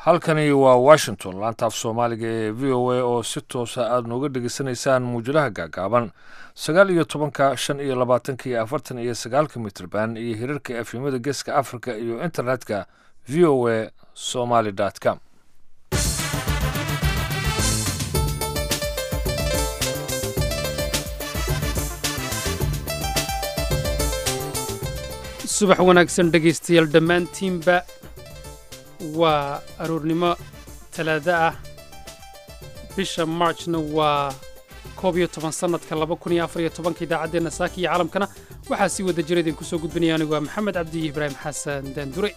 halkani waa washington laanta af soomaaliga ee v o a oo si toosa aada nooga dhegeysanaysaan muujadaha gaagaaban sagaal iyo tobanka shan iyo labaatanka iyo afartan iyo sagaalka mitrban iyo hirarka efimada geeska africa iyo internetka v o a somaly com subax wanaagsan dhegaystayaal dhammaantiinba waa aroornimo talaado ah bisha marchna waa koob iyo toban sannadka laba kun iyo afar iyo tobanka idaacaddeenna saaka iyo caalamkana waxaa sii wada jira idinku soo gudbinaya anigu waa maxamed cabdi iyo ibraahim xasan daandure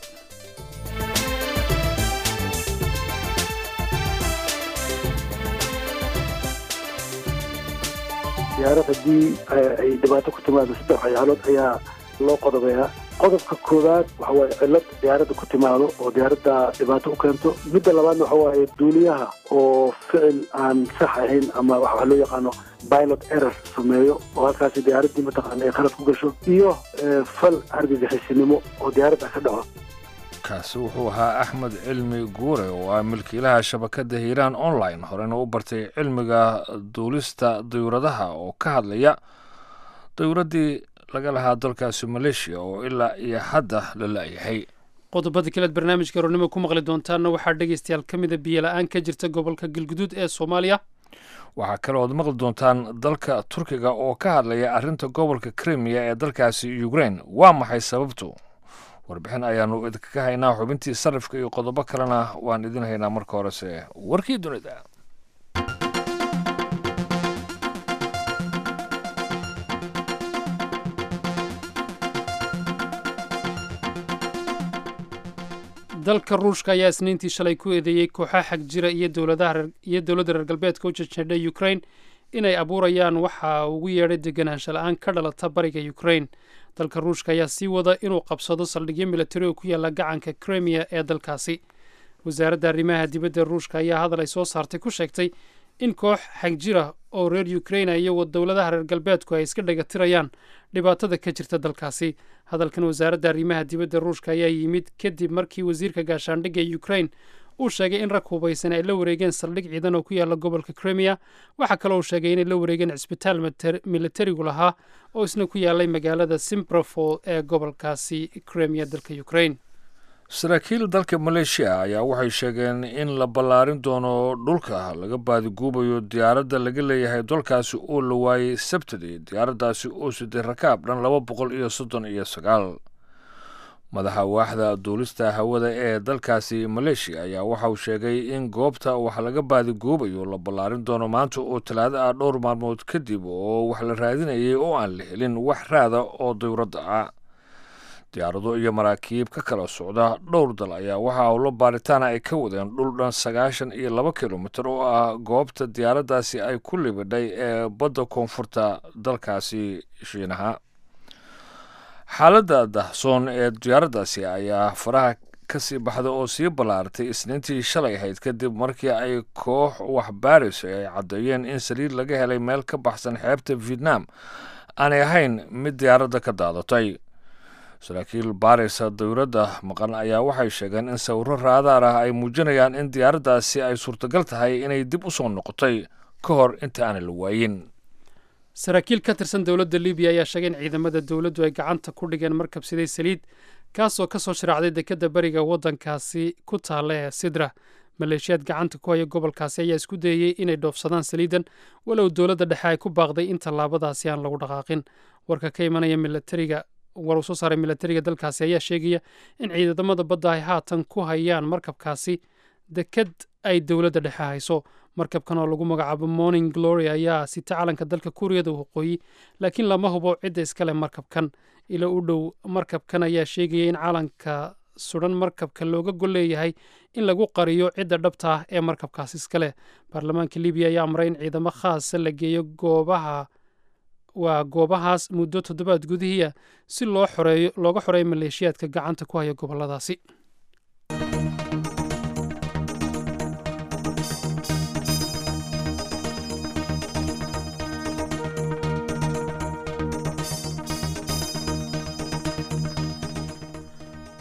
diyaarad haddii ay dhibaato ku timaado saddex waxyaalood ayaa loo qodobeeyaa qodobka koowaad waxa waaye cillad diyaaradda ku timaado oo diyaaradda dhibaato u keento midda labaadna waxa waaye duuliyaha oo ficil aan sax ahayn ama waxa loo yaqaano pilot error sameeyo oo halkaasi diyaaraddii mataqaana ay khalad ku gasho iyo fal argagixisinimo oo diyaaradda ka dhaco kaasi wuxuu ahaa axmed cilmi guure oo ah milkiilaha shabakadda hiiraan online horena u bartay cilmiga duulista dayuuradaha oo ka hadlaya dayuuraddii laga lahaa dalkaasi maleeshiya oo ilaa iyo hadda la la'yahay qodobada kaleed barnaamijka aroornimo ku maqli doontaanna waxaa dhegaystayaal ka mida biyola-aan ka jirta gobolka galguduud ee soomaaliya waxaa kale ood maqli doontaan dalka turkiga oo ka hadlaya arrinta gobolka krimiya ee dalkaasi ukrain waa maxay sababtu warbixin ayaanu idinkaga haynaa xubintii sarifka iyo qodobo kalena waan idin haynaa marka horese warkii dunida dalka ruushka ayaa isniintii shalay ku eedeeyey kooxaha xag jira iyo iyo dowladda reer galbeedka u jajadhay ukrain inay abuurayaan waxa ugu yeedhay deganaansha la-aan ka dhalata bariga ukrain dalka ruushka ayaa sii wada inuu qabsado saldhigyo militari oo ku yaalla gacanka krimiya ee dalkaasi wasaaradda arrimaha dibadda ruushka ayaa hadal ay soo saartay ku sheegtay in koox xag jira oo reer ukraina iyo dowladaha reer galbeedku ay iska dhagatirayaan dhibaatada ka jirta dalkaasi hadalkan wasaaradda arrimaha dibadda ruushka ayaa yimid kadib markii wasiirka gaashaandhigga ee ukrain uu sheegay in rag hubaysan ay la wareegeen saldhig ciidan oo ku yaalla gobolka krimiya waxaa kaloo uu sheegay inay la wareegeen cisbitaal militarigu lahaa oo isna ku yaallay magaalada simbrafol ee gobolkaasi krimiya dalka ukrain saraakiil dalka maleeshiya ayaa waxay sheegeen in la ballaarin doono dhulka laga baadiguubayo diyaaradda laga leeyahay dalkaasi oo la waayey sabtidii diyaaraddaasi oo siday rakaab dhan laba boqol iyo soddon iyo sagaal madaxa waaxda duulista hawada ee dalkaasi maleeshiya ayaa waxauu sheegay in goobta wax laga baadiguubayo la ballaarin doono maanta oo talaado ah dhowr maalmood kadib oo wax la raadinayay oo aan la helin wax raada oo dawradda ah diyaarado iyo maraakiib ka kala socda dhowr dal ayaa waxa howlo baaritaana ay ka wadeen dhul dhan sagaashan iyo laba kilomitir oo ah goobta diyaaraddaasi ay ku libidhay ee badda koonfurta dalkaasi shiinaha xaaladda dahsoon ee diyaaraddaasi ayaa faraha kasii baxda oo sii ballaaratay isniintii shalay ahayd kadib markii ay koox waxbaaris ay caddeeyeen in saliid laga helay meel ka baxsan xeebta vietnam aanay ahayn mid diyaaradda ka daadatay saraakiil baarisa dawladda maqan ayaa waxay sheegeen in sawiro raadaar ah ay muujinayaan in diyaaraddaasi ay suurtagal tahay inay dib u soo noqotay ka hor inta aanay la waayin saraakiil ka tirsan dowladda libiya ayaa sheegay in ciidamada dowladdu ay gacanta ku dhigeen markabsiday saliid kaasoo ka soo sharaacday dekedda beriga waddankaasi ku taalla ee sidra maleeshiyaad gacanta ku haya gobolkaasi ayaa isku dayeyey inay dhoofsadaan saliidan walow dowladda dhexe ay ku baaqday in tallaabadaasi aan lagu dhaqaaqin warka ka imanaya milatariga war uu soo saaray milatariga dalkaasi ayaa sheegaya in ciidamada badda ay haatan ku hayaan markabkaasi deked ay dowladda dhexe hayso markabkan oo lagu magacaabo morning glory ayaa sita calanka dalka kuuriyada waqooyi laakiin lama hubo cidda iskale markabkan ilo u dhow markabkan ayaa sheegaya in calanka sudan markabka looga gol leeyahay in lagu qariyo cidda dhabta ah ee markabkaasi iskale baarlamaanka libiya ayaa amray in ciidamo khaasa la geeyo goobaha waa goobahaas muddo toddobaad gudihiia si loo xoreeyo looga xoreeyo maleeshiyaadka gacanta ku haya gobolladaasi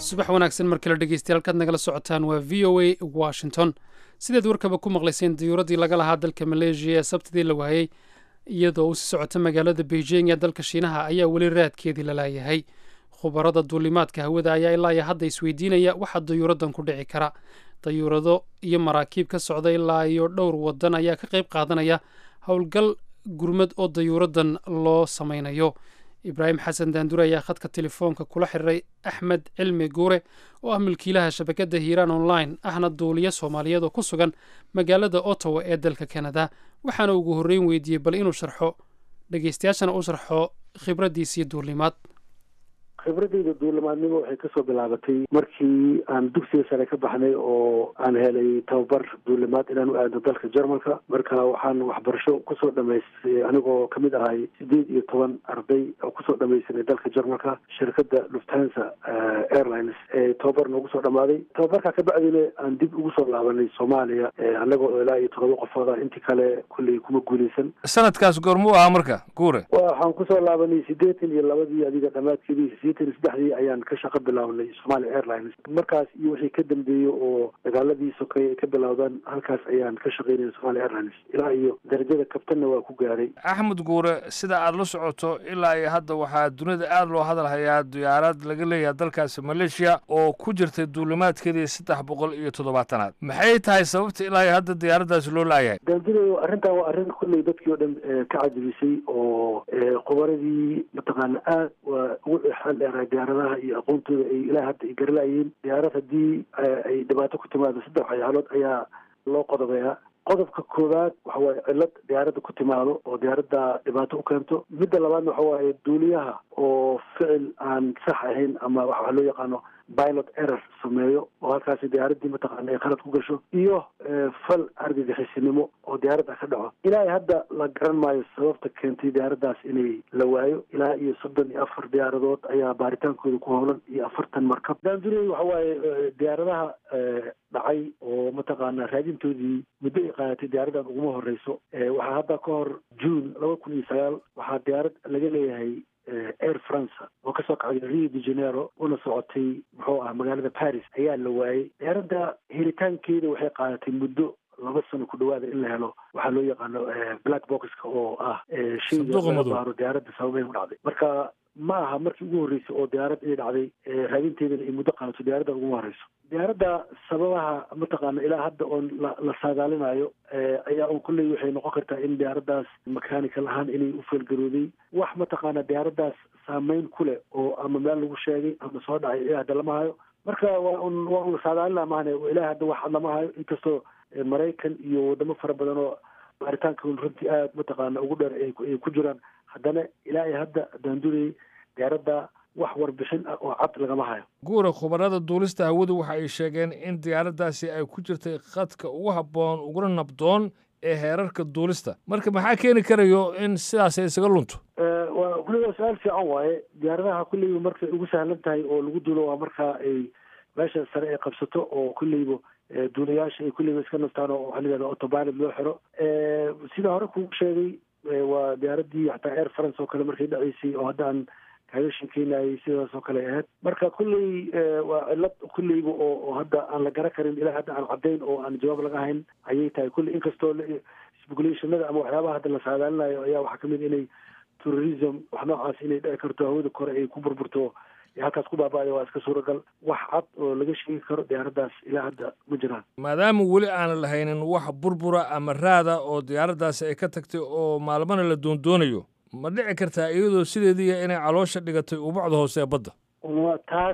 subax wanaagsan mar kale dhegeystayaal halkaad nagala socotaan waa v o a washington sideed warkaba ku maqlayseen diyuuraddii laga lahaa dalka maleeshiya ee sabtidii la waayey iyadoo uu sii socota magaalada beijing ee dalka shiinaha ayaa weli raadkeedii la laayahay khubarada duulimaadka hawada ayaa ilaa iyo hadda isweydiinaya waxaa dayuuraddan ku dhici kara dayuurado iyo maraakiib ka socda ilaa iyo dhowr wadan ayaa ka qayb qaadanaya howlgal gurmad oo dayuuraddan loo samaynayo ibraahim xasan daandur ayaa khadka telefoonka kula xiriiray axmed cilmi guure oo ah milkiilaha shabakadda hiiraan online ahna duuliye soomaaliyeed oo ku sugan magaalada ottawa ee dalka kanada waxaana ugu horreyn weydiiyey bal inuu sharxo dhegeystayaashana u sharxo khibraddiisii duulimaad khibradeyda duulimaadnimo waxay kasoo bilaabatay markii aan dugsiga sare ka baxnay oo aan helay tababar duulimaad inaan u aadno dalka jarmalka marka waxaan waxbarasho kusoo dhamaystay anigoo kamid ahay sideed iyo toban arday oo kusoo dhamaysanay dalka jarmalka shirkadda lufthansa airlines ee tababar noogu soo dhamaaday tababarkaa ka bacdina aan dib ugu soo laabanay soomaaliya anagoo ilaa iyo todoba qofooda intii kale kulley kuma guuleysan sanadkaas goormuu ahaa marka guure waxaan kusoo laabanay sideetan iyo labadii adiga dhamaadkeedii sideetan saddexdii ayaan ka shaqo bilownay somalia airlines markaas iyo wixii ka dambeeyey oo dagaaladii sokay ay ka bilowdaan halkaas ayaan ka shaqaynaya somalia airlines ilaa iyo darajada kabtanna waa ku gaaray axmed guure sida aad la socoto ilaa iyo hadda waxaa dunida aada loo hadalhayaa diyaarad laga leeyahay dalkaasi maleeshiya oo ku jirtay duulimaadkeedii saddex boqol iyo toddobaatanaad maxay tahay sababta ilaa iyo hadda diyaaraddaasi loo laayahay daandinayo arrintan waa arrin kulley dadkii oo dhan ka cajabisay oo qubaradii mataqaana aad waa ugu xeel dheeraa diyaaradaha iyo aqoontooda ay ilaa hadda ay garalaayeen diyaarad haddii ay dhibaato ku timaado saddex waxyaalood ayaa loo qodobeeyaa qodobka koowaad waxa waaye cillad diyaaradda ku timaado oo diyaaradda dhibaato u keento midda labaadna waxa waaye duuliyaha oo ficil aan sax ahayn ama waxaa loo yaqaano pilot error sameeyo oo halkaasi diyaaraddii mataqaana ay khalad ku gasho iyo fal argagixisinimo oo diyaaradda ka dhaco ilaa iyo hadda la garan maayo sababta keentay diyaaraddaas inay la waayo ilaa iyo soddon iyo afar diyaaradood ayaa baaritaankooda ku howlan iyo afartan markab daandurey waxa waaye diyaaradaha dhacay oo mataqaana raadintoodii muddo ay qaadatay diyaaraddan uguma horeyso waxaa hadda ka hor june laba kun iyo sagaal waxaa diyaarad laga leeyahay air france oo kasoo kacday rio de janeiro una socotay muxuu ah magaalada paris ayaa la waayey diyaaradda helitaankeeda waxay qaadatay muddo laba sano ku dhawaada in la helo waxaa loo yaqaano black boxka oo ah shaygabaaro diyaaradda sababay u dhacday marka ma aha markii ugu horreysay oo diyaarad inay dhacday raadinteedana ay muddo qaadato diyaaradda uguma horeyso diyaaradda sababaha mataqaana ilaa hadda oon la la saadaalinayo ayaa un kulley waxay noqon kartaa in diyaaraddaas mechanical ahaan inay u feelgarooday wax mataqaana diyaaraddaas saameyn ku leh oo ama meel lagu sheegay ama soo dhacay ilaa hadda lama hayo marka waa un waa un saadaalina maahane ilaa hadda wax lama hayo inkastoo maraykan iyo wadamo fara badan oo baaritaanka runtii aada mataqaana ugu dheer ay ku jiraan haddana ilaa iyo hadda daandurey diyaaradda wax warbixin ah oo cad lagama hayo guura khubarada duulista hawadu waxa ay sheegeen in diyaaraddaasi ay ku jirtay khadka ugu habboon uguna nabdoon ee heerarka duulista marka maxaa keeni karayo in sidaas ay isaga lunto waa kulliba su-aal fiican waaye diyaaradaha kulleyba markay ugu sahlan tahay oo lagu duulo waa marka ay meesha sare ay qabsato oo kulleyba duulayaasha ay kulleyba iska nastaan oo waxaa layihahda autopilot loo xiro sida hore kugu sheegay waa diyaaraddii xataa air france oo kale markay dhaceysay oo hadda aan kaaga sheekeynayay sidaas oo kale ahayd marka kulley waa cillad kulleyba oo oo hadda aan la garan karin ilaa hadda aan caddayn oo aan jawaab laga hayn ayay tahay kulley inkastoo speculationada ama waxyaabaha hadda la saadaalinayo ayaa waxaa kamid inay terrorism wax noocaas inay dhici karto hawada kore ay ku burburto halkaas ku baaba'aya waa iska suuragal wax cad oo laga sheegi karo diyaaraddaas ilaa hadda ma jiraan maadaama weli aanan lahaynin wax burbura ama raada oo diyaaraddaasi ay ka tagtay oo maalmana la doondoonayo ma dhici kartaa iyadoo sideediiya inay caloosha dhigatay ubacda hoose ee badda taas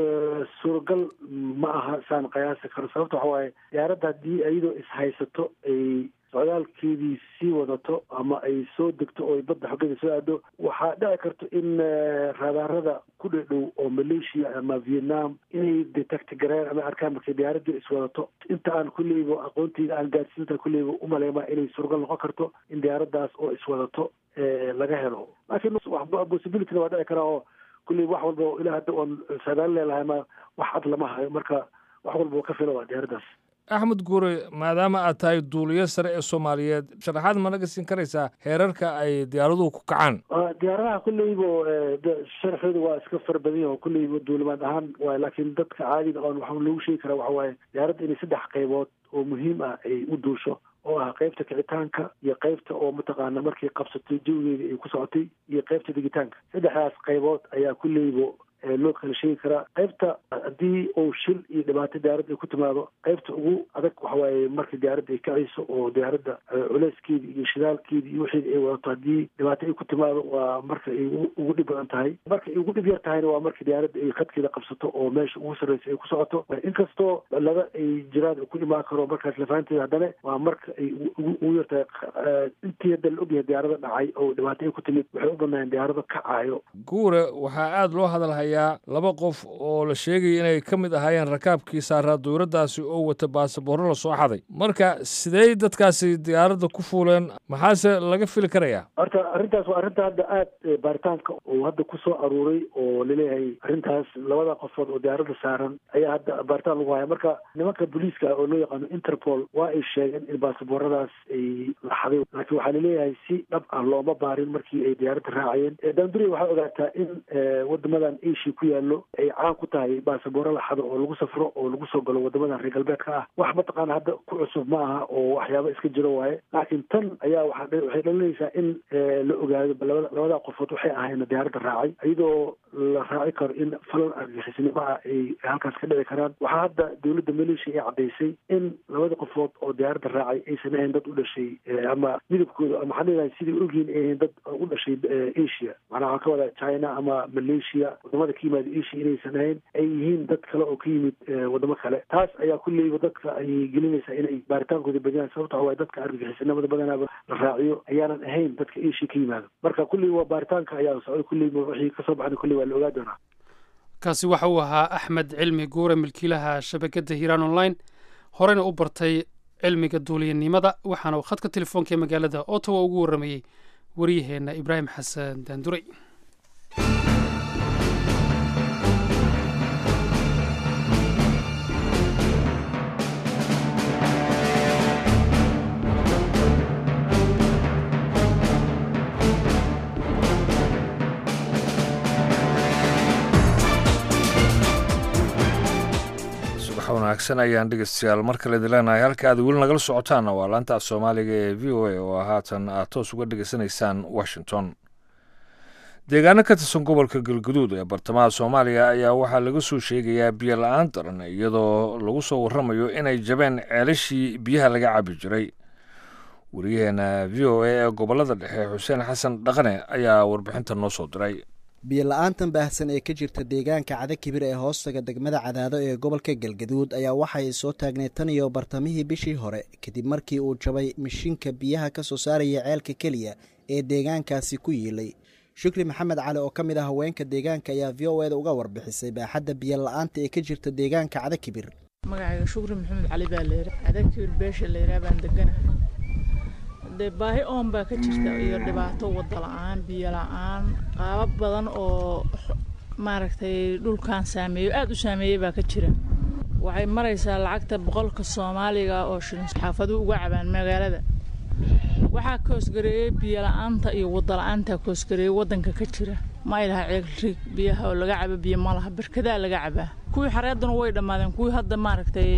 suuragal ma aha saan qiyaasi karo sababta waxa waaye diyaaradda haddii iyadoo ishaysato ay socdaalkeedii sii wadato ama ay soo degto oo ay badda xoggeeda soo aado waxaa dhici karto in raadaarada ku dhedhow oo malaysia ama vietnam inay detect gareen ama arkaan markay diyaaradii iswadato inta aan kulleyba aqoonteyda aan gaadsiinta kulleyba umaleyma inay suuragal noqon karto in diyaaraddaas oo iswadato laga helo laakiin possibilityna waa dhici karaa oo kulleyba wax walba ilaa hadda oon saadaalin leelahay ma wax cad lama hayo marka wax walba ka fila waa diyaaraddaas axmed guure maadaama aad tahay duuliyo sare ee soomaaliyeed sharaxaad ma naga siin karaysaa heerarka ay diyaaraduhu ku kacaan diyaaradaha kulleyba sharxooda waa iska fara badan yaho kulleyba duulimaad ahaan waay laakiin dadka caadiga oon waxaa lagu sheegi karaa waxa waaye diyaaradda inay saddex qaybood oo muhiim ah ay u duusho oo ah qaybta kicitaanka iyo qaybta oo mataqaana markay qabsatay jawigeeda ay ku socotay iyo qaybta digitaanka saddexdaas qaybood ayaa kulleyba loo kala sheegi karaa qaybta haddii uu shil iyo dhibaato diyaaradda ay ku timaado qaybta ugu adag waxa waaye marka diyaaradda ay kacayso oo diyaaradda culeyskeeda iyo shidaalkeeda iyo wixeeda ay wadato haddii dhibaato ay ku timaado waa marka ay ugu dhib badan tahay marka ay ugu dhib yar tahayna waa marka diyaaradda ay khadkeeda qabsato oo meesha ugu sarreysa ay ku socoto inkastoo laba ay jiraan ku imaan karo markaas lafaanteeda haddana waa marka ay ugu yar tahay intii hadda la ogyahay diyaarada dhacay oo dhibaato ay ku timid waxay u badnaayeen diyaarado kacaayo guure waxaa aada loo hadalhay laba qof oo la sheegaya inay ka mid ahaayeen rakaabkii saaraa dowladdaasi oo wata baasaboorro la soo xaday marka sidey dadkaasi diyaaradda ku fuuleen maxaase laga fili karayaa horta arrintaas waa arrinta hadda aada baaritaanka uu hadda ku soo aruuray oo laleeyahay arrintaas labada qofood oo diyaaradda saaran ayaa hadda baaritaan lagu haya marka nimanka booliiska oo loo yaqaano interpol waa ay sheegeen in baasabooradaas ay la xaday laakiin waxaa laleeyahay si dhab ah looma baarin markii ay diyaaradda raacayeen daanduriya waxaa ogaataa in wadamadan ku yaallo ay caan ku tahay baasabooro la xado oo lagu safro oo lagu soo galo wadamadan reer galbeedka ah wax mataqaana hadda ku cusub ma aha oo waxyaaba iska jiro waaye laakiin tan ayaa waa waxay dhalinaysaa in la ogaado labada qofood waxay ahayn diyaaradda raacay iyadoo la raaci karo in falan argixisnimo ah ay halkaas ka dhici karaan waxaa hadda dowladda maleeshiya ay caddaysay in labada qofood oo diyaaradda raacay aysan ahayn dad u dhashay ama midabkooda ama waxaan leedahay sidai ogyihin ay ahayn dad u dhashay asia macnaa waxaan ka wadaa china ama malaysia wadamada ka yimaada asia inaysan ahayn ay yihiin dad kale oo ka yimid wadamo kale taas ayaa kulleyba dadka ay gelinaysaa inay baaritaankooda badiyaan sababta waxa waye dadka argagixisanimada badanaaba la raaciyo ayaanan ahayn dadka asia ka yimaado marka kulley waa baaritaanka ayaa socday kulleyba wixii kasoo baxna kulley waa la ogaa doonaa kaasi waxa uu ahaa axmed cilmi guure milkiilaha shabakadda hiiraan online horeyna u bartay cilmiga duuliyanimada waxaana uu khadka telefoonka ee magaalada ottawa ugu warramayey waryaheenna ibraahim xasan daanduray wanaagsan ayaan dhegeystayaal mar kale idin leenahay halka aad weli nagala socotaanna waa laanta af soomaaliga ee v o a oo haatan aad toos uga dhegeysanaysaan washington deegaano ka tirsan gobolka galguduud ee bartamaha soomaaliya ayaa waxaa laga soo sheegayaa biyo la-aan daran iyadoo lagu soo warramayo inay jabeen ceelashii biyaha laga cabi jiray wariyaheena v o a ee gobolada dhexe xuseen xasan dhaqane ayaa warbixinta noo soo diray biyo la-aantan baahsan ee ka jirta deegaanka cadakibir ee hoostaga degmada cadaado ee gobolka galgaduud ayaa waxay soo taagneed tan iyo bartamihii bishii hore kadib markii uu jabay mishinka biyaha ka soo saaraya ceelka keliya ee deegaankaasi ku yiilay shukri maxamed cali oo ka mid ah haweenka deegaanka ayaa v o eda uga warbixisay baaxadda biyo la-aanta ee ka jirta deegaanka cadakibir magacayga shukri maxamed cali baa layidhi cadakibir beesha layidhaha baan deganahay dee baahi oon baa ka jirta iyo dhibaato wada la-aan biyo la-aan qaabab badan oo maaragtay dhulkan saameeyo aada u saameeyey baa ka jira waxay maraysaa lacagta boqolka soomaaliga oo shilin xaafaduhu uga cabaan magaalada waxaa koosgareeyey biyo la-aanta iyo wada la-aantaa koosgareeyey waddanka ka jira ma ay laha ceelrig biyaha oo laga cabo biyo ma laha barkadaa laga cabaa kuwii xareeduna way dhammaadeen kuwii hadda maaragtay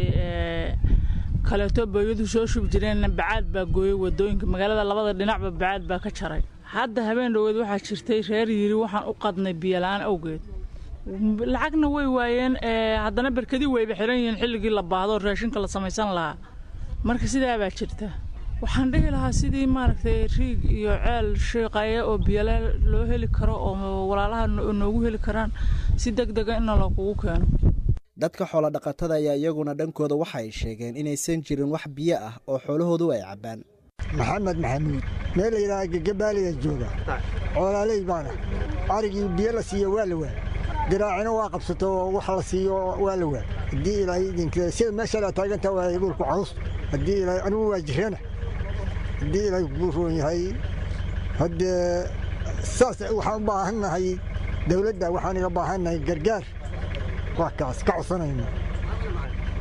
kaleeto booyadu soo shubi jireenna bacaad baa gooyey wadooyinka magaalada labada dhinacba bacaad baa ka jaray hadda habeen dhoweed waxaa jirtay reer yiri waxaan u qadnay biyo la-aan awgeed lacagna way waayeen haddana berkadii wayba xiran yihiin xilligii la baahdo raashinka la samaysan lahaa marka sidaa baa jirta waxaan dhihi lahaa sidii maaragtay riig iyo ceel shiiqaya oo biyole loo heli karo oo walaalaha noogu heli karaan si deg dega inna lakugu keeno dadka xoolo dhaqatada ayaa iyaguna dhankooda waxa ay sheegeen inaysan jirin wax biyo ah oo xoolahoodu ay cabbaan maxamed maxamuud meel layidhaha gagabaaliya jooga coolaaley baana arigii biyo la siiyo waa la waa diraacina waa qabsato oo wax la siiyo waa la waa haddii ilaahay idinka sida meesha la taagantaa waa dhulku caws haddii ilaahay anigu waa jirana haddii ilaahay kugu roon yahay haddee saas waxaan u baahannahay dawladda waxaan iga baahannahay gargaar wax kaas ka codsanayna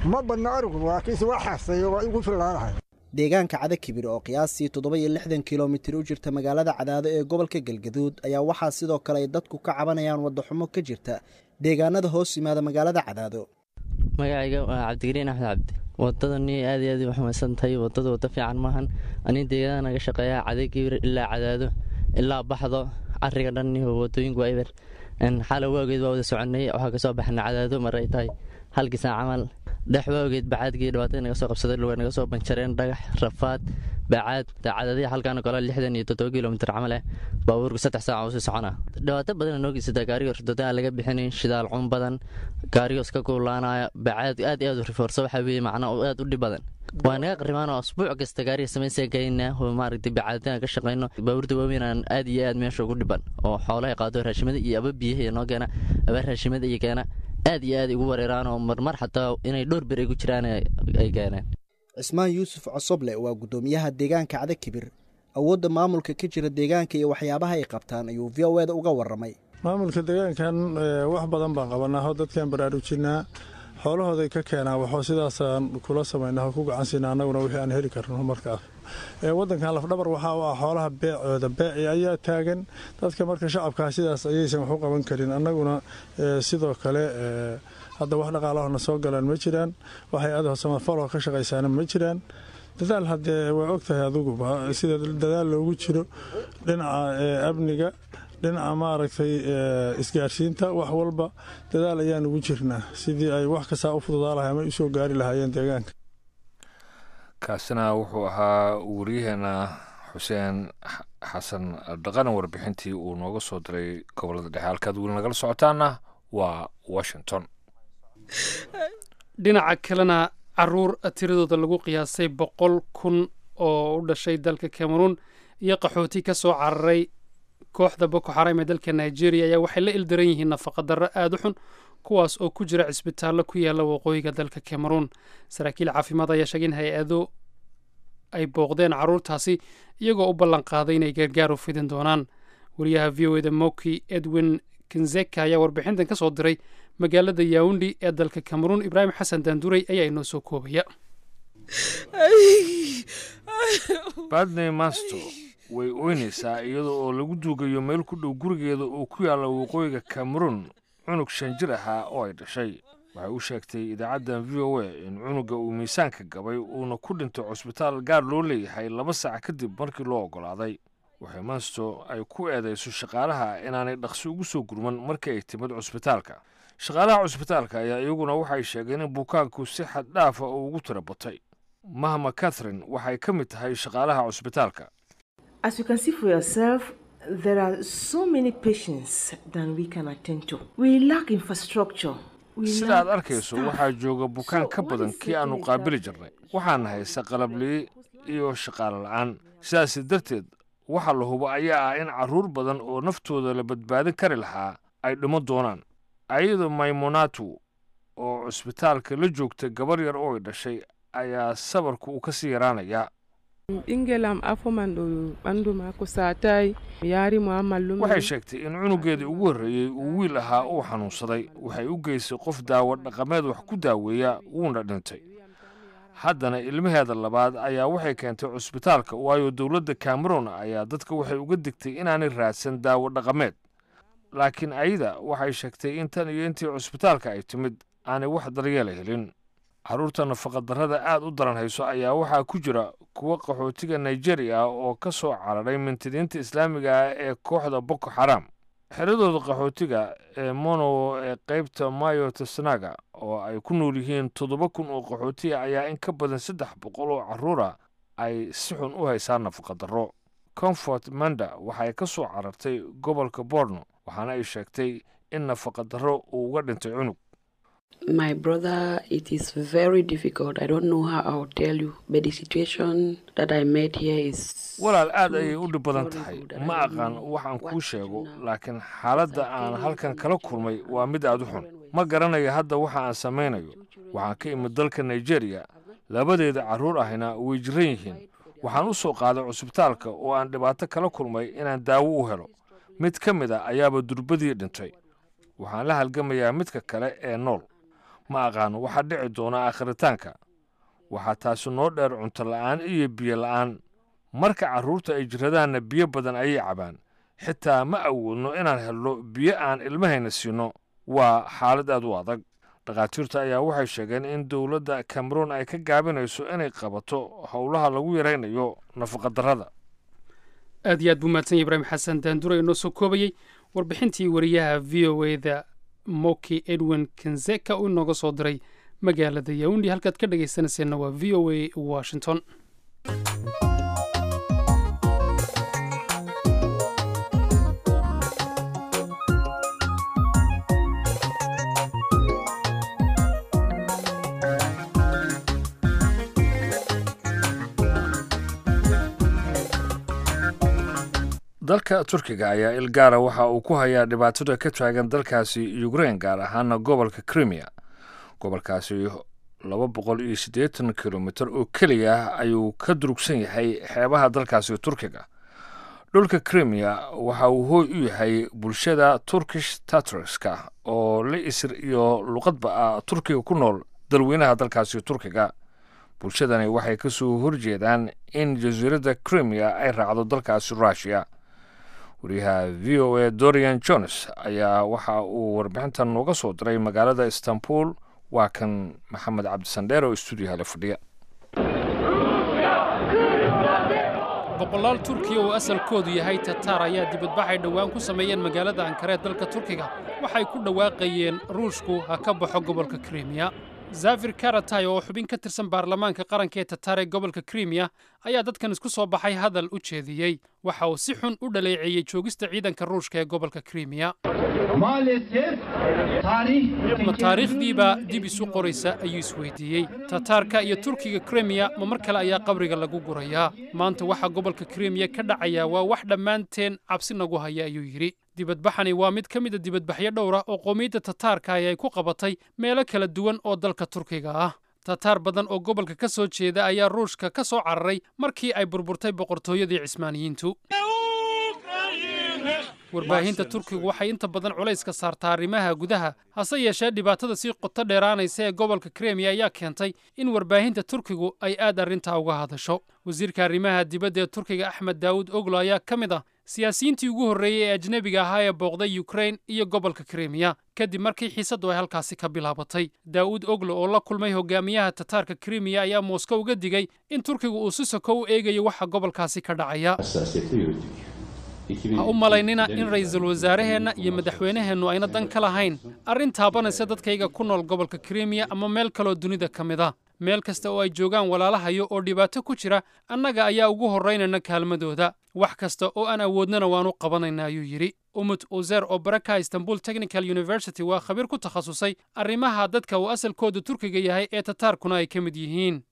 ma badna arigu laakiinse waa xaaseeyo waa igu fillaanahay deegaanka cada kibir oo qiyaastii toddoba iyo lixdan kilomitir u jirta magaalada cadaado ee gobolka galgaduud ayaa waxaa sidoo kale ay dadku ka cabanayaan waddaxumo ka jirta deegaanada hoos yimaada magaalada cadaado magacayga waa cabdigariin axmed cabdi wadadani aad iyo aad u xumaysan tahay wadada wado fiican maahan anin deegaanada naga shaqeeya cadakibir ilaa cadaado ilaa baxdo cariga dhan wadooyinku waa eber xala waageed waa wada soconay waxaa kasoo baxna cadaado mar ay tahay halkii saac camal dhex waageed bacaadkii dhibaatada naga soo qabsaday luga naga soo banjareen dhagax rafaad bacaad daacadadii halkaan kale lixdan iyo toddoba kilomitir camal ah baabuurku saddex saaca usii socona dhibaato badan noo geysataa gaariga ridooda aan laga bixinayn shidaal cun badan gaarigos ka kuulaanaya bacaad aad iyo aad u rifoorsa waxaa weeye macnaa aad u dhib badan waa naga qarimaanoo asbuuc kasta gaariga samaysa gaynaa oo maaragtay bacaadina ka shaqayno baabuurta waaweyn aan aad iyo aad meesha ugu dhiban oo xoolaha qaado raashimada iyo aba biyaha noo keena aba raashimada iyo keena aad iyo aad igu wareeraan oo marmar xataa inay dhowr bir igu jiraan ay keeneen cismaan yuusuf cosoble waa guddoomiyaha deegaanka cada kibir awoodda maamulka ka jira deegaanka iyo waxyaabaha ay qabtaan ayuu v o eda uga warramay maamulka deegaankan wax badan baan qabanaa oo dadkaan baraarujinaa xoolahooday ka keenaa waxoo sidaasaan kula samaynaa oo ku gacansiina annaguna wixii aan heli karno markaas waddankan lafdhabar waxaa u ah xoolaha beecooda beeci ayaa taagan dadka marka shacabkaa sidaas ayaysan wax u qaban karin annaguna sidoo kale hadda wax dhaqaalahona soo galaan ma jiraan waxay adaho samafaloo ka shaqaysaana ma jiraan dadaal haddee waa og tahay aduguba sida dadaal loogu jiro dhinaca amniga dhinaca maaragtay isgaarsiinta wax walba dadaal ayaan ugu jirnaa sidii ay wax kastaa u fududaa lahay ama usoo gaari lahaayeen deegaanka kaasina wuxuu ahaa wariyaheena xuseen xasan dhaqana warbixintii uu nooga soo diray gobolada dhexe halkaad weli nagala socotaana waa washington dhinaca kalena caruur tiradooda lagu qiyaasay boqol kun oo u dhashay dalka cameroon iyo qaxooti ka soo cararay kooxda boko xaram ee dalka nigeria ayaa waxay la ildaran yihiin nafaqa darro aada u xun kuwaas oo ku jira cisbitaallo ku yaalla waqooyiga dalka cameroon saraakiil caafimaad ayaa sheegay in hay-ado ay booqdeen carruurtaasi iyagoo u ballan qaaday inay gargaar u fidin doonaan wariyaha v o eda moki edwin kinzeka ayaa warbixintan ka soo diray magaalada yawundi ee dalka cameroon ibraahim xasan daanduray ayaa inoo soo koobaya badney masto way oynaysaa iyada oo lagu duugayo meel ku dhow gurigeeda oo ku yaalla waqooyiga cameroon cunug shan jir ahaa oo ay dhashay waxay u sheegtay idaacaddan v o a in cunuga uu miisaanka gabay uuna ku dhintay cusbitaal gaar loo leeyahay laba saac kadib markii loo oggolaaday waxay mansto ay ku eedayso shaqaalaha inaanay dhaqsi ugu soo gurman markii ay timid cusbitaalka shaqaalaha cusbitaalka ayaa iyaguna waxay sheegeen in bukaanku si xad dhaafa oo ugu tira batay mahma catherine waxay ka mid tahay shaqaalaha cusbitaalka As you can see for yourself, there are so many patients than we can attend to. We lack infrastructure. sida aad arkayso waxaa jooga bukaan ka badan kii aannu qaabili jirnay waxaana haysa qalabliye iyo shaqaale la'aan sidaas darteed waxa la hubo ayaa ah in carruur badan oo naftooda la badbaadin kari lahaa ay dhimo doonaan ayado maymonatu oo cusbitaalka la joogta gabar yar oo ay dhashay ayaa sabarku uu ka sii yaraanayaa ingelam afomando ɓandu mako satay yaari mo amallum waxay sheegtay in cunugeedii ugu horreeyey uu wiil ahaa uu xanuunsaday waxay u geysay qof daawo dhaqameed wax ku daaweeya wuuna dhintay haddana ilmaheeda labaad ayaa waxay keentay cusbitaalka waayo dowladda cameroon ayaa dadka waxay uga digtay inaanay raadsan daawo dhaqameed laakiin ayada waxay sheegtay in tan iyo intii cusbitaalka ay timid aanay wax daryeela helin carruurta nafaqadarrada aad u daran hayso ayaa waxaa ku jira kuwa qaxootiga nigeria ah oo ka soo cararay mintidiinta islaamiga ah ee kooxda boko xaram xeradooda qaxootiga ee monowo ee qaybta mayo tesnaga oo ay ku nool yihiin toddoba kun oo qaxootiga ayaa in ka badan saddex boqol oo carruura ay si xun u haysaan nafaqadarro comfort manda waxay ka soo carartay gobolka borno waxaana ay sheegtay in nafaqadarro uu uga dhintay cunug My brother, it is very difficult. I don't know how I'll tell you, but the situation that I met here is. walaal aad ayay u dhib badan tahay ma aqaan waxaan kuu sheego laakiin xaaladda aan halkan kala kulmay waa mid aad u xun ma garanayo hadda waxa aan samaynayo waxaan ka imid dalka nigeria labadeeda carruur ahina way jiran yihiin waxaan u soo qaaday cusbitaalka oo aan dhibaato kala kulmay inaan daawo u helo mid ka mid a ayaaba durbadii dhintay waxaan la halgamayaa midka kale ee nool ma aqaano waxaa dhici doona akhritaanka waxaa taasi noo dheer cunto la'aan iyo biyo la'aan marka carruurta ay jiradaanna biyo badan ayay cabaan xitaa ma awoodno inaan helno biyo aan ilmahayna siinno waa xaalad aad u adag dhakhaatiirta ayaa waxay sheegeen in dowladda cameroon ay ka gaabinayso inay qabato howlaha lagu yaraynayo nafaqadarrada aad iyo aad buu mahadsan yahy ibraahim xasan daandura inoo soo koobayey warbixintii wariyaha v o e da moki edwin kenzeka uu inooga soo diray magaalada yawundi halkaad ka dhegaysanayseena waa v o a washington dalka turkiga ayaa ilgaara waxa uu ku hayaa dhibaatada ka taagan dalkaasi ukrein gaar ahaana gobolka krimiya gobolkaasi laba boqol iyo siddeetan kilomitir oo keliya ayuu ka durugsan yahay xeebaha dalkaasi turkiga dhulka krimiya waxa uu hooy u yahay bulshada turkish tatriska oo la isir iyo luqadba ah turkiga ku nool dalweynaha dalkaasi turkiga bulshadani waxay ka soo horjeedaan in jasiiradda krimiya ay raacdo dalkaasi russiya wariyaha v o a dorian jones ayaa waxa uu warbixintan nooga soo diray magaalada istanbul waa kan maxamed cabdisandheer oo stuudiyaha la fadhiya boqolaal turkiya oo asalkoodu yahay tataar ayaa dibadbaxay dhowaan ku sameeyeen magaalada ankara ee dalka turkiga waxay ku dhawaaqayeen ruushku ha ka baxo gobolka krimiya zafir karatay oo xubin ka tirsan baarlamaanka qaranka ee tataar ee gobolka krimiya ayaa dadkan isku soo baxay hadal u jeediyey waxa uu si xun u dhaleeceeyey joogista ciidanka ruushka ee gobolka krimiya ma taariikhdiibaa dib isu qoraysa ayuu isweydiiyey tataarka iyo turkiga krimiya ma mar kale ayaa qabriga lagu gurayaa maanta waxaa gobolka krimiya ka dhacaya waa wax dhammaanteen cabsi nagu haya ayuu yidhi dibadbaxani waa mid ka mid a dibadbaxyo dhowra oo qoomiyadda tataarka ay ku qabatay meelo kala duwan oo dalka turkiga ah tataar badan oo gobolka ka soo jeeda ayaa ruushka ka soo cararay markii ay burburtay boqortooyadii cismaaniyiintu warbaahinta turkigu waxay inta badan culayska saartaa arrimaha gudaha hase yeeshee dhibaatada sii qoto dheeraanaysa ee gobolka kremiya ayaa keentay in warbaahinta turkigu ay aad arrintaa uga hadasho wasiirka arrimaha dibadda ee turkiga axmed daawud oglo ayaa ka mid ah siyaasiyiintii ugu horreeyey ee ajnebiga ahaa ee booqday yukrain iyo gobolka kremiya kadib markii xiisaddu ay halkaasi ka bilaabatay daa'uud oglo oo la kulmay hogaamiyaha tataarka kremiya ayaa mooskow uga digay in turkigu uu si soko u eegayo waxa gobolkaasi ka dhacaya ha u malaynina in ra'iisul wasaaraheenna iyo madaxweynaheennu ayna dan ka lahayn arrin taabanaysa dadkayga ku nool gobolka kremiya ama meel kaloo dunida ka mid a meel kasta oo ay joogaan walaalahayo oo dhibaato ku jira annaga ayaa ugu horraynayna kaalmadooda wax kasta oo aan awoodnana waanu qabanayna ayuu yidhi umut uzer oo baraka istanbul technical university waa khabiir ku takhasusay arrimaha dadka uu asalkoodu turkiga yahay ee tataarkuna ay ka mid yihiin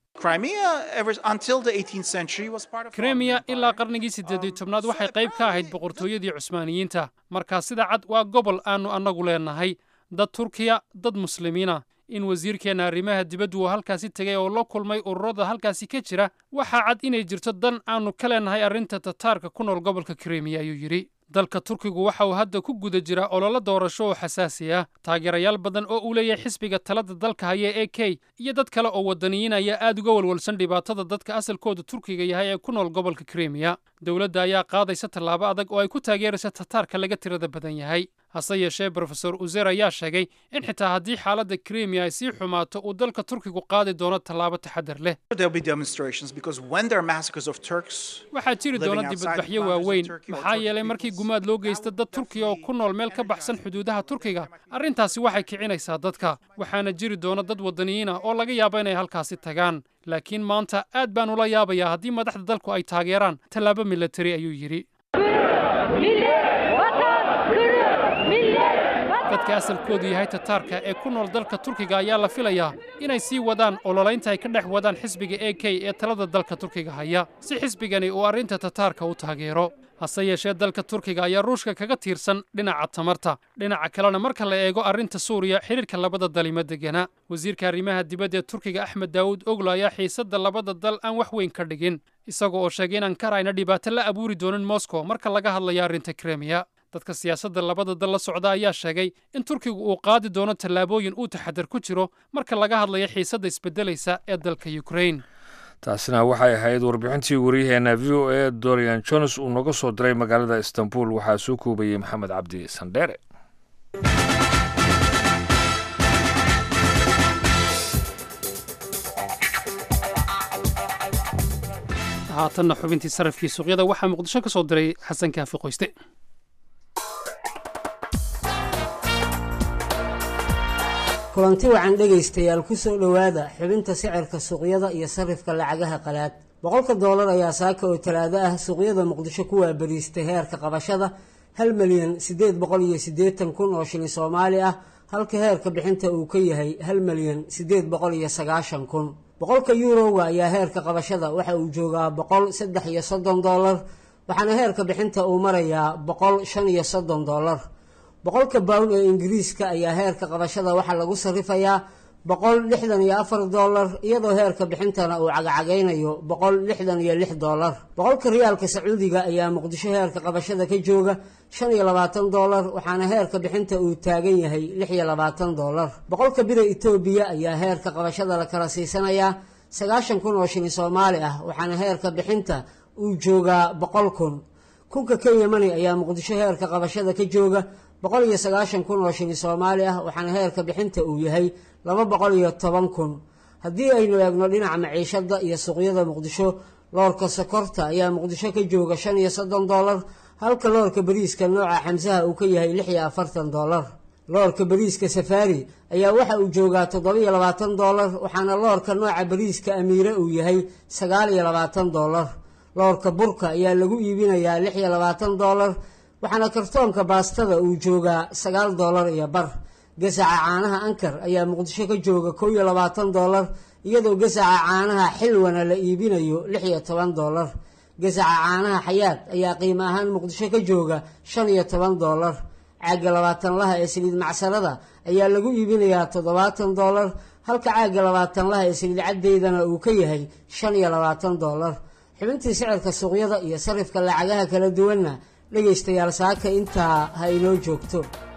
kremiya ilaa qarnigii siddeed tobnaad waxay qayb ka ahayd boqortooyadii cusmaaniyiinta markaa sida cad waa gobol aannu annagu leenahay dad turkiya dad muslimiina in wasiirkeenna arrimaha dibaddu uu halkaasi tegay oo la kulmay ururada halkaasi ka jira waxaa cad inay jirto dan aannu ka leenahay arrinta tataarka ku nool gobolka kremiya ayuu yidhi dalka turkigu waxa uu hadda ku guda jira ololo doorasho oo xasaasi ah taageerayaal badan oo uu leeyahay xisbiga talada dalka haya e k iyo dad kale oo waddaniyiin ayaa aad uga walwalsan dhibaatada dadka asalkooda turkiga yahay ee ku nool gobolka kremiya dowladda ayaa qaadaysa tallaabo adag oo ay ku taageeraysa tataarka laga tirada badan yahay hase yeeshee brofesor uzer ayaa sheegay in xitaa haddii xaaladda kremiya ay sii xumaato uu dalka turkigu qaadi doono tallaabo taxadar leh waxaa jiri doona dibadbaxyo waaweyn maxaa yeelay markii gumaad loo geysta dad turkiya oo ku nool meel ka baxsan xuduudaha turkiga arrintaasi waxay kicinaysaa dadka waxaana jiri doona dad waddaniyiin ah oo laga yaabo inay halkaasi tagaan laakiin maanta aad baan ula yaabayaa haddii madaxda dalku ay taageeraan tallaabo milatari ayuu yidhi dadka asalkoodu yahay tataarka ee ku nool dalka turkiga ayaa la filayaa inay sii wadaan ololaynta ay ka dhex wadaan xisbiga e k ee talada dalka turkiga haya si xisbigani uu arrinta tataarka u taageero hase yeeshee dalka turkiga ayaa ruushka kaga tiirsan dhinaca tamarta dhinaca kalena marka la eego arrinta suuriya xidhiirka labada dal ima degana wasiirka arrimaha dibadda ee turkiga axmed daawud oglo ayaa xiisadda labada dal aan wax weyn ka dhigin isaga oo sheegay in ankara ayna dhibaato la abuuri doonin moscow marka laga hadlayo arrinta kremiya dadka siyaasadda labada dal la socda ayaa sheegay in turkigu uu qaadi doono tallaabooyin uu taxadar ku jiro marka laga hadlayo xiisadda isbeddelaysa ee dalka ukrain taasina waxay ahayd warbixintii waryaheena v o a dorian jones uu noga soo diray magaalada istanbul waxaa soo koobayey maxamed cabdi sandheere haatanna xubintii sarafkii suuqyada waxaa muqdisho ka soo diray xasan kaafi qoyste kulanti wacan dhegaystayaal ku soo dhowaada xubinta sicirka suuqyada iyo sarifka lacagaha qalaad boqolka doolar ayaa saaka oo talaado ah suuqyada muqdisho ku waabariistay heerka qabashada hal milyan siddeed boqol iyo siddeetan kun oo shilin soomaali ah halka heerka bixinta uu ka yahay hal milyan siddeed boqol iyo sagaashan kun boqolka yuurowga ayaa heerka qabashada waxa uu joogaa boqol saddex iyo soddon doolar waxaana heerka bixinta uu marayaa boqol shan iyo soddon doolar boqolka bawn ee ingiriiska ayaa heerka qabashada waxaa lagu sarifayaa boqol lixdan iyo afar doolar iyadoo heerka bixintana uu cagacagaynayo boqol lixdan iyo lix doolar boqolka riyaalka sacuudiga ayaa muqdisho heerka qabashada ka jooga shan iyo labaatan doolar waxaana heerka bixinta uu taagan yahay lix iyo labaatan doolar boqolka bira etoobiya ayaa heerka qabashada la kala siisanayaa sagaashan kun oo shilin soomaali ah waxaana heerka bixinta uu joogaa boqol kun kunka kenya mani ayaa muqdisho heerka qabashada ka jooga boqol iyo sagaashan kun oo shilin soomaali ah waxaana heerka bixinta uu yahay laba boqol iyo toban kun haddii aynu eegno dhinaca maciishada iyo suuqyada muqdisho loorka sokorta ayaa muqdisho ka jooga shan iyo soddon doolar halka loorka bariiska nooca xamsaha uu ka yahay lix iyo afartan doolar loorka bariiska safaari ayaa waxa uu joogaa toddoba iyo labaatan doolar waxaana loorka nooca bariiska amiire uu yahay sagaal iyo labaatan doolar loorka burka ayaa lagu iibinayaa lix iyo labaatan doolar waxaana kartoonka baastada uu joogaa sagaal doolar iyo bar gasaca caanaha ankar ayaa muqdisho ka jooga kow iyo labaatan doolar iyadoo gasaca caanaha xilwana la iibinayo lix iyo toban doolar gasaca caanaha xayaad ayaa qiimo ahaan muqdisho ka jooga shan iyo toban doolar caagga labaatanlaha ee saliid macsarada ayaa lagu iibinayaa toddobaatan doolar halka caagga labaatanlaha ee saliid caddeydana uu ka yahay shan iyo labaatan doolar xubintii sicirka suuqyada iyo sarifka lacagaha kala duwanna dhegaystayaal saaka intaa ha inoo joogto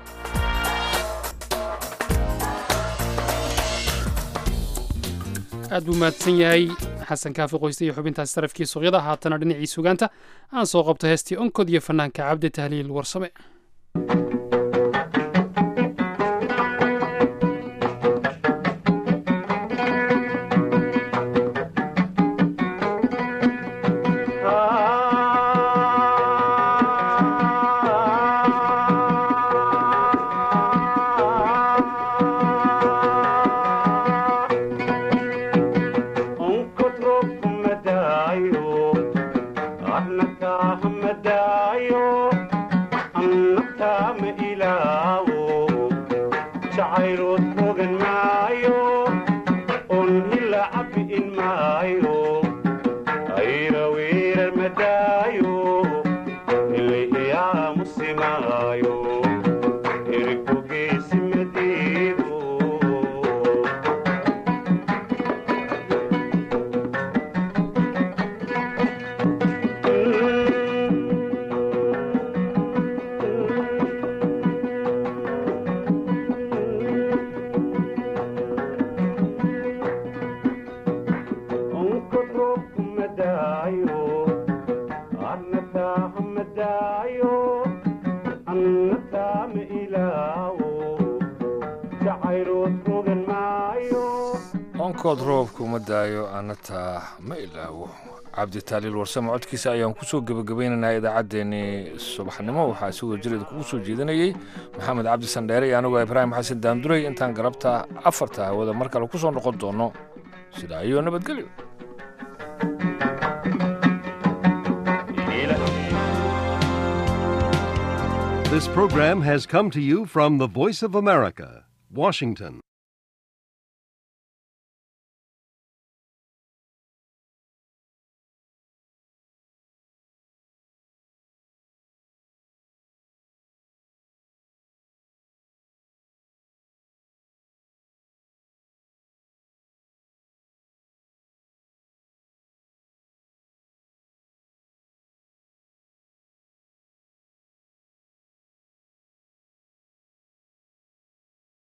aad buu mahadsan yahay xasan kaafi qoyste iyo xubintaasi sarafkii suuqyada haatana dhinacii sugaanta aan soo qabto heestii onkod iyo fanaanka cabdi tahliil warsame onkood roobka uma daayo anataa ma ilaawo cabdi taaliil warsame codkiisa ayaan kusoo gebagabaynaynaa idaacaddeenii subaxnimo waxaa si wada jireed kugu soo jeedinayey maxamed cabdi sandheere iyo anigoo ibraahim xasan daamduray intaan galabta afarta hawada mar kale ku soo noqon doono sidaa iyo nabadgelyo This program has come to you from the Voice of America, Washington.